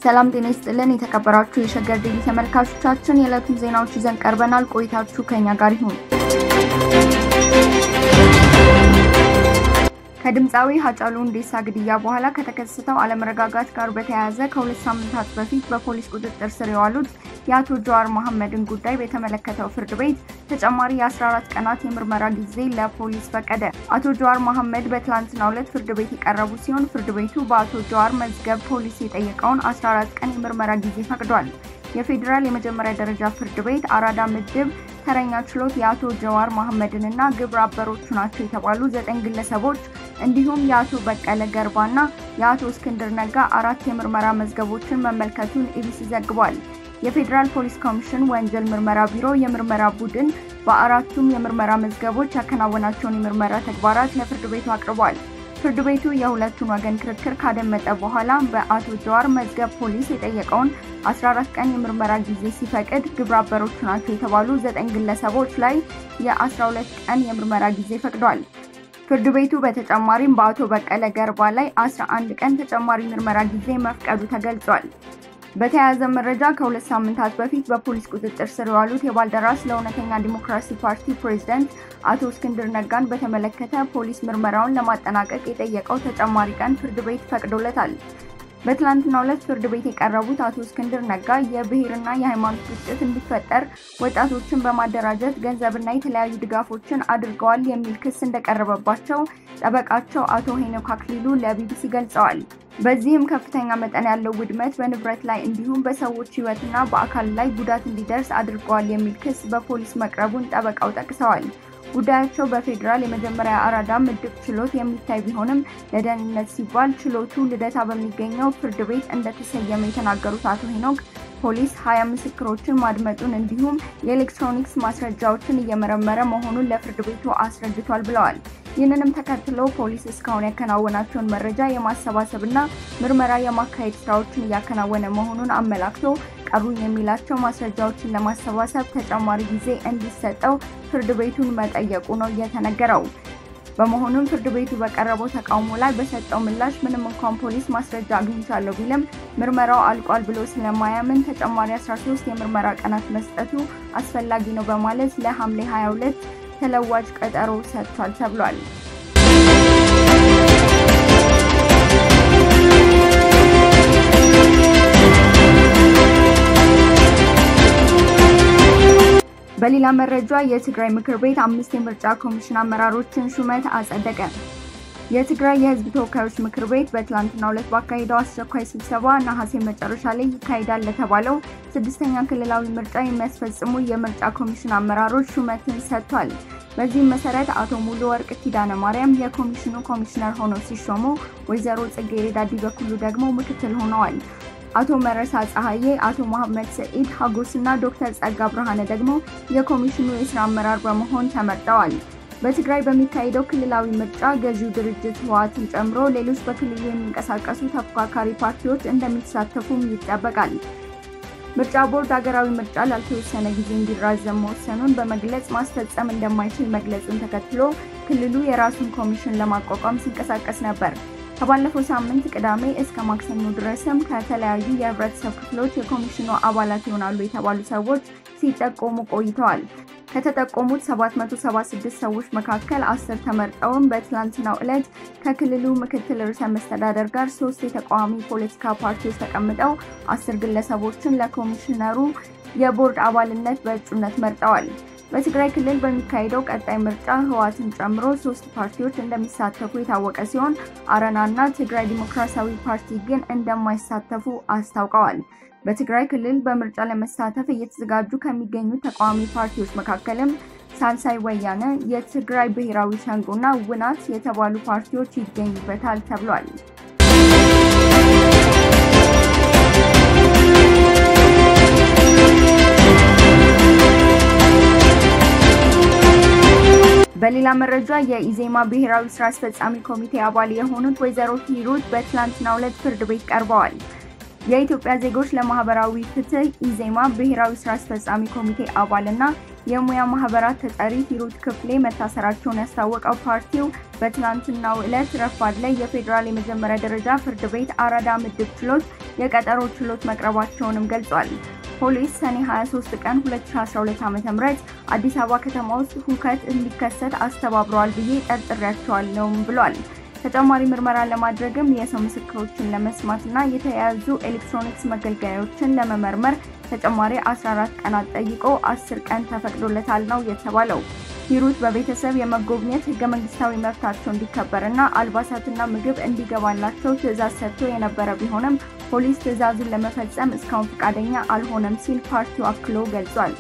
ሰላም ጤና ይስጥልን። የተከበራችሁ የሸገር ዴሊ ተመልካቾቻችን የዕለቱን ዜናዎች ይዘን ቀርበናል። ቆይታችሁ ከኛ ጋር ይሁን። ከድምፃዊ ሀጫሉ ሁንዴሳ ግድያ በኋላ ከተከሰተው አለመረጋጋት ጋር በተያያዘ ከሁለት ሳምንታት በፊት በፖሊስ ቁጥጥር ስር የዋሉት የአቶ ጀዋር መሐመድን ጉዳይ በተመለከተው ፍርድ ቤት ተጨማሪ የ14 ቀናት የምርመራ ጊዜ ለፖሊስ ፈቀደ። አቶ ጀዋር መሐመድ በትላንትናው ዕለት ፍርድ ቤት የቀረቡ ሲሆን ፍርድ ቤቱ በአቶ ጀዋር መዝገብ ፖሊስ የጠየቀውን 14 ቀን የምርመራ ጊዜ ፈቅዷል። የፌዴራል የመጀመሪያ ደረጃ ፍርድ ቤት አራዳ ምድብ ተረኛ ችሎት የአቶ ጀዋር መሐመድንና ግብረ አበሮቹ ናቸው የተባሉ ዘጠኝ ግለሰቦች እንዲሁም የአቶ በቀለ ገርባና የአቶ እስክንድር ነጋ አራት የምርመራ መዝገቦችን መመልከቱን ኢቢሲ ዘግቧል። የፌዴራል ፖሊስ ኮሚሽን ወንጀል ምርመራ ቢሮ የምርመራ ቡድን በአራቱም የምርመራ መዝገቦች ያከናወናቸውን የምርመራ ተግባራት ለፍርድ ቤቱ አቅርቧል። ፍርድ ቤቱ የሁለቱን ወገን ክርክር ካደመጠ በኋላ በአቶ ጀዋር መዝገብ ፖሊስ የጠየቀውን 14 ቀን የምርመራ ጊዜ ሲፈቅድ ግብረ አበሮቹ ናቸው የተባሉ ዘጠኝ ግለሰቦች ላይ የ12 ቀን የምርመራ ጊዜ ፈቅዷል። ፍርድ ቤቱ በተጨማሪም በአቶ በቀለ ገርባ ላይ 11 ቀን ተጨማሪ ምርመራ ጊዜ መፍቀዱ ተገልጿል። በተያያዘ መረጃ ከሁለት ሳምንታት በፊት በፖሊስ ቁጥጥር ስር የዋሉት የባልደራስ ለእውነተኛ ዲሞክራሲ ፓርቲ ፕሬዝዳንት አቶ እስክንድር ነጋን በተመለከተ ፖሊስ ምርመራውን ለማጠናቀቅ የጠየቀው ተጨማሪ ቀን ፍርድ ቤት ፈቅዶለታል። በትላንትናው ዕለት ፍርድ ቤት የቀረቡት አቶ እስክንድር ነጋ የብሔርና የሃይማኖት ግጭት እንዲፈጠር ወጣቶችን በማደራጀት ገንዘብና የተለያዩ ድጋፎችን አድርገዋል የሚል ክስ እንደቀረበባቸው ጠበቃቸው አቶ ሄኖክ አክሊሉ ለቢቢሲ ገልጸዋል። በዚህም ከፍተኛ መጠን ያለው ውድመት በንብረት ላይ እንዲሁም በሰዎች ሕይወትና በአካል ላይ ጉዳት እንዲደርስ አድርገዋል የሚል ክስ በፖሊስ መቅረቡን ጠበቃው ጠቅሰዋል። ጉዳያቸው በፌዴራል የመጀመሪያ አራዳ ምድብ ችሎት የሚታይ ቢሆንም ለደህንነት ሲባል ችሎቱ ልደታ በሚገኘው ፍርድ ቤት እንደተሰየመ የተናገሩት አቶ ሄኖክ ፖሊስ ሀያ ምስክሮችን ማድመጡን እንዲሁም የኤሌክትሮኒክስ ማስረጃዎችን እየመረመረ መሆኑን ለፍርድ ቤቱ አስረድቷል ብለዋል። ይህንንም ተከትሎ ፖሊስ እስካሁን ያከናወናቸውን መረጃ የማሰባሰብና ምርመራ የማካሄድ ስራዎችን እያከናወነ መሆኑን አመላክቶ ቀሩኝ የሚላቸው ማስረጃዎችን ለማሰባሰብ ተጨማሪ ጊዜ እንዲሰጠው ፍርድ ቤቱን መጠየቁ ነው የተነገረው። በመሆኑም ፍርድ ቤቱ በቀረበው ተቃውሞ ላይ በሰጠው ምላሽ ምንም እንኳን ፖሊስ ማስረጃ አግኝቻለሁ ቢልም ምርመራው አልቋል ብሎ ስለማያምን ተጨማሪ 13 የምርመራ ቀናት መስጠቱ አስፈላጊ ነው በማለት ለሐምሌ 22 ተለዋጭ ቀጠሮ ሰጥቷል ተብሏል። በሌላ መረጃ የትግራይ ምክር ቤት አምስት የምርጫ ኮሚሽን አመራሮችን ሹመት አጸደቀ። የትግራይ የሕዝብ ተወካዮች ምክር ቤት በትላንትናው ዕለት ባካሄደው አስቸኳይ ስብሰባ ነሐሴ መጨረሻ ላይ ይካሄዳል ለተባለው ስድስተኛ ክልላዊ ምርጫ የሚያስፈጽሙ የምርጫ ኮሚሽን አመራሮች ሹመትን ሰጥቷል። በዚህም መሰረት አቶ ሙሉ ወርቅ ኪዳነ ማርያም የኮሚሽኑ ኮሚሽነር ሆነው ሲሾሙ፣ ወይዘሮ ጽጌረዳ ዲበኩሉ ደግሞ ምክትል ሆነዋል። አቶ መረሳ ፀሐዬ፣ አቶ መሐመድ ሰኢድ ሀጎስና ዶክተር ጸጋ ብርሃነ ደግሞ የኮሚሽኑ የስራ አመራር በመሆን ተመርጠዋል። በትግራይ በሚካሄደው ክልላዊ ምርጫ ገዢው ድርጅት ህወሓትን ጨምሮ ሌሎች በክልሉ የሚንቀሳቀሱ ተፎካካሪ ፓርቲዎች እንደሚሳተፉም ይጠበቃል። ምርጫ ቦርድ ሀገራዊ ምርጫ ላልተወሰነ ጊዜ እንዲራዘም መወሰኑን በመግለጽ ማስፈጸም እንደማይችል መግለጹን ተከትሎ ክልሉ የራሱን ኮሚሽን ለማቋቋም ሲንቀሳቀስ ነበር። ከባለፈው ሳምንት ቅዳሜ እስከ ማክሰኞ ድረስም ከተለያዩ የህብረተሰብ ክፍሎች የኮሚሽኑ አባላት ይሆናሉ የተባሉ ሰዎች ሲጠቆሙ ቆይተዋል። ከተጠቆሙት 776 ሰዎች መካከል አስር ተመርጠውም በትላንትናው ዕለት ከክልሉ ምክትል ርዕሰ መስተዳደር ጋር ሶስት የተቃዋሚ ፖለቲካ ፓርቲዎች ተቀምጠው አስር ግለሰቦችን ለኮሚሽነሩ የቦርድ አባልነት በእጩነት መርጠዋል። በትግራይ ክልል በሚካሄደው ቀጣይ ምርጫ ህወሓትን ጨምሮ ሶስት ፓርቲዎች እንደሚሳተፉ የታወቀ ሲሆን አረናና ትግራይ ዲሞክራሲያዊ ፓርቲ ግን እንደማይሳተፉ አስታውቀዋል። በትግራይ ክልል በምርጫ ለመሳተፍ እየተዘጋጁ ከሚገኙ ተቃዋሚ ፓርቲዎች መካከልም ሳልሳይ ወያነ፣ የትግራይ ብሔራዊ ሸንጎና ውናት የተባሉ ፓርቲዎች ይገኙበታል ተብሏል። በሌላ መረጃ የኢዜማ ብሔራዊ ስራ አስፈጻሚ ኮሚቴ አባል የሆኑት ወይዘሮ ሂሩት በትላንትናው ዕለት ፍርድ ቤት ቀርበዋል። የኢትዮጵያ ዜጎች ለማህበራዊ ፍትህ ኢዜማ ብሔራዊ ስራ አስፈጻሚ ኮሚቴ አባልና የሙያ ማህበራት ተጠሪ ሂሩት ክፍሌ መታሰራቸውን ያስታወቀው ፓርቲው በትናንትናው ዕለት ረፋድ ላይ የፌዴራል የመጀመሪያ ደረጃ ፍርድ ቤት አራዳ ምድብ ችሎት የቀጠሮ ችሎት መቅረባቸውንም ገልጿል። ፖሊስ ሰኔ 23 ቀን 2012 ዓ.ም አዲስ አበባ ከተማ ውስጥ ሁከት እንዲከሰት አስተባብረዋል ብዬ ጠርጥሬያቸዋለሁም ብሏል። ተጨማሪ ምርመራ ለማድረግም የሰው ምስክሮችን ለመስማትና የተያያዙ ኤሌክትሮኒክስ መገልገያዎችን ለመመርመር ተጨማሪ 14 ቀናት ጠይቆ 10 ቀን ተፈቅዶለታል ነው የተባለው። ሂሩት በቤተሰብ የመጎብኘት ህገ መንግስታዊ መብታቸው እንዲከበርና አልባሳትና ምግብ እንዲገባላቸው ትዕዛዝ ሰጥቶ የነበረ ቢሆንም ፖሊስ ትዕዛዙን ለመፈጸም እስካሁን ፈቃደኛ አልሆነም ሲል ፓርቲው አክሎ ገልጿል።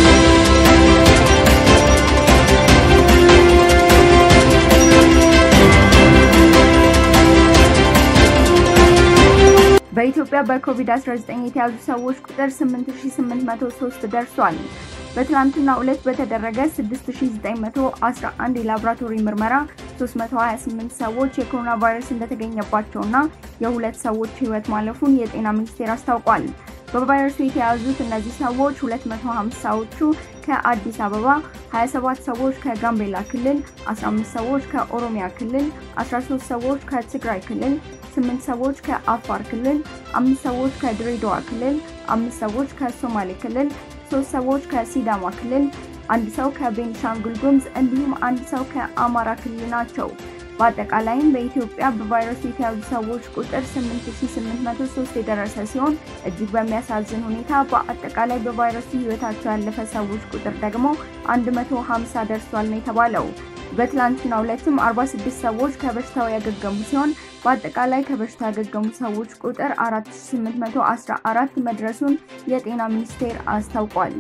በኢትዮጵያ በኮቪድ-19 የተያዙ ሰዎች ቁጥር 8803 ደርሷል። በትላንትና ዕለት በተደረገ 6911 የላቦራቶሪ ምርመራ 328 ሰዎች የኮሮና ቫይረስ እንደተገኘባቸውና የሁለት ሰዎች ህይወት ማለፉን የጤና ሚኒስቴር አስታውቋል። በቫይረሱ የተያዙት እነዚህ ሰዎች 250ዎቹ ከአዲስ አበባ፣ 27 ሰዎች ከጋምቤላ ክልል፣ 15 ሰዎች ከኦሮሚያ ክልል፣ 13 ሰዎች ከትግራይ ክልል፣ 8 ሰዎች ከአፋር ክልል፣ 5 ሰዎች ከድሬዳዋ ክልል፣ 5 ሰዎች ከሶማሌ ክልል ሶስት ሰዎች ከሲዳማ ክልል፣ አንድ ሰው ከቤኒሻንጉል ጉሙዝ እንዲሁም አንድ ሰው ከአማራ ክልል ናቸው። በአጠቃላይም በኢትዮጵያ በቫይረሱ የተያዙ ሰዎች ቁጥር 8803 የደረሰ ሲሆን እጅግ በሚያሳዝን ሁኔታ በአጠቃላይ በቫይረሱ ህይወታቸው ያለፈ ሰዎች ቁጥር ደግሞ 150 ደርሷል ነው የተባለው። በትላንትናው ዕለትም 46 ሰዎች ከበሽታው ያገገሙ ሲሆን በአጠቃላይ ከበሽታ ያገገሙ ሰዎች ቁጥር 4814 መድረሱን የጤና ሚኒስቴር አስታውቋል።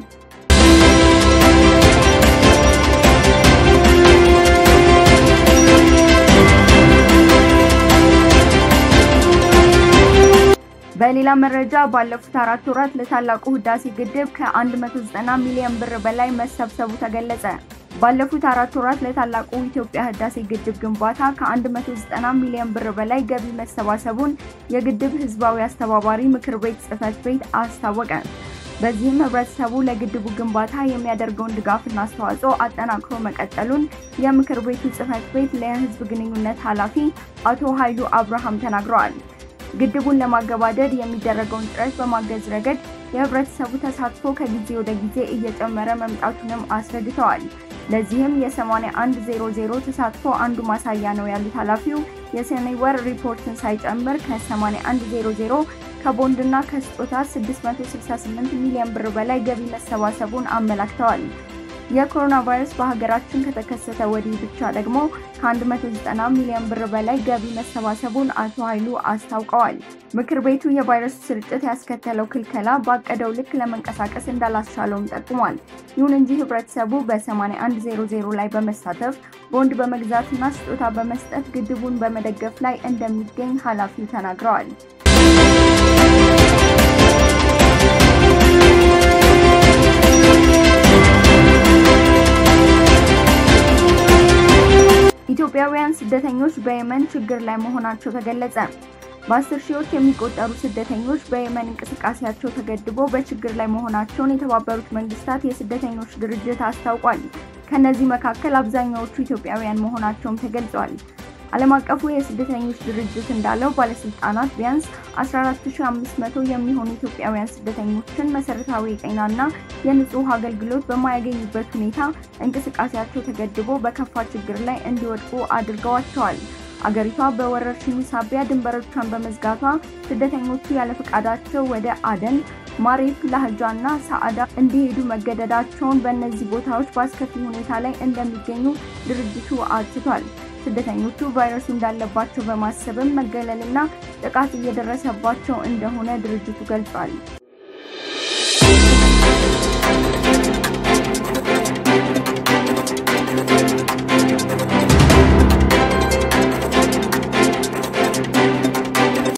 በሌላ መረጃ ባለፉት አራት ወራት ለታላቁ ህዳሴ ግድብ ከ190 ሚሊዮን ብር በላይ መሰብሰቡ ተገለጸ። ባለፉት አራት ወራት ለታላቁ ኢትዮጵያ ህዳሴ ግድብ ግንባታ ከ190 ሚሊዮን ብር በላይ ገቢ መሰባሰቡን የግድብ ህዝባዊ አስተባባሪ ምክር ቤት ጽህፈት ቤት አስታወቀ። በዚህም ህብረተሰቡ ለግድቡ ግንባታ የሚያደርገውን ድጋፍና አስተዋጽኦ አጠናክሮ መቀጠሉን የምክር ቤቱ ጽህፈት ቤት ለህዝብ ግንኙነት ኃላፊ አቶ ኃይሉ አብርሃም ተናግረዋል። ግድቡን ለማገባደድ የሚደረገውን ጥረት በማገዝ ረገድ የህብረተሰቡ ተሳትፎ ከጊዜ ወደ ጊዜ እየጨመረ መምጣቱንም አስረድተዋል። ለዚህም የ8100 ተሳትፎ አንዱ ማሳያ ነው ያሉት ኃላፊው የሰኔ ወር ሪፖርትን ሳይጨምር ከ8100 ከቦንድና ከስጦታ 668 ሚሊዮን ብር በላይ ገቢ መሰባሰቡን አመላክተዋል። የኮሮና ቫይረስ በሀገራችን ከተከሰተ ወዲህ ብቻ ደግሞ ከ190 ሚሊዮን ብር በላይ ገቢ መሰባሰቡን አቶ ኃይሉ አስታውቀዋል። ምክር ቤቱ የቫይረሱ ስርጭት ያስከተለው ክልከላ ባቀደው ልክ ለመንቀሳቀስ እንዳላስቻለውም ጠቁሟል። ይሁን እንጂ ህብረተሰቡ በ8100 ላይ በመሳተፍ ቦንድ በመግዛትና ስጦታ በመስጠት ግድቡን በመደገፍ ላይ እንደሚገኝ ኃላፊው ተናግረዋል። ኢትዮጵያውያን ስደተኞች በየመን ችግር ላይ መሆናቸው ተገለጸ። በአስር ሺዎች የሚቆጠሩ ስደተኞች በየመን እንቅስቃሴያቸው ተገድቦ በችግር ላይ መሆናቸውን የተባበሩት መንግስታት የስደተኞች ድርጅት አስታውቋል። ከእነዚህ መካከል አብዛኛዎቹ ኢትዮጵያውያን መሆናቸውም ተገልጿል። ዓለም አቀፉ የስደተኞች ድርጅት እንዳለው ባለስልጣናት ቢያንስ 14500 የሚሆኑ ኢትዮጵያውያን ስደተኞችን መሰረታዊ የጤናና የንጹህ አገልግሎት በማያገኙበት ሁኔታ እንቅስቃሴያቸው ተገድቦ በከፋ ችግር ላይ እንዲወድቁ አድርገዋቸዋል። አገሪቷ በወረርሽኙ ሳቢያ ድንበሮቿን በመዝጋቷ ስደተኞቹ ያለ ፈቃዳቸው ወደ አደን፣ ማሬፍ፣ ላህጃና ሰዓዳ እንዲሄዱ መገደዳቸውን በእነዚህ ቦታዎች በአስከፊ ሁኔታ ላይ እንደሚገኙ ድርጅቱ አትቷል። ስደተኞቹ ቫይረሱ እንዳለባቸው በማሰብም መገለልና ጥቃት እየደረሰባቸው እንደሆነ ድርጅቱ ገልጿል።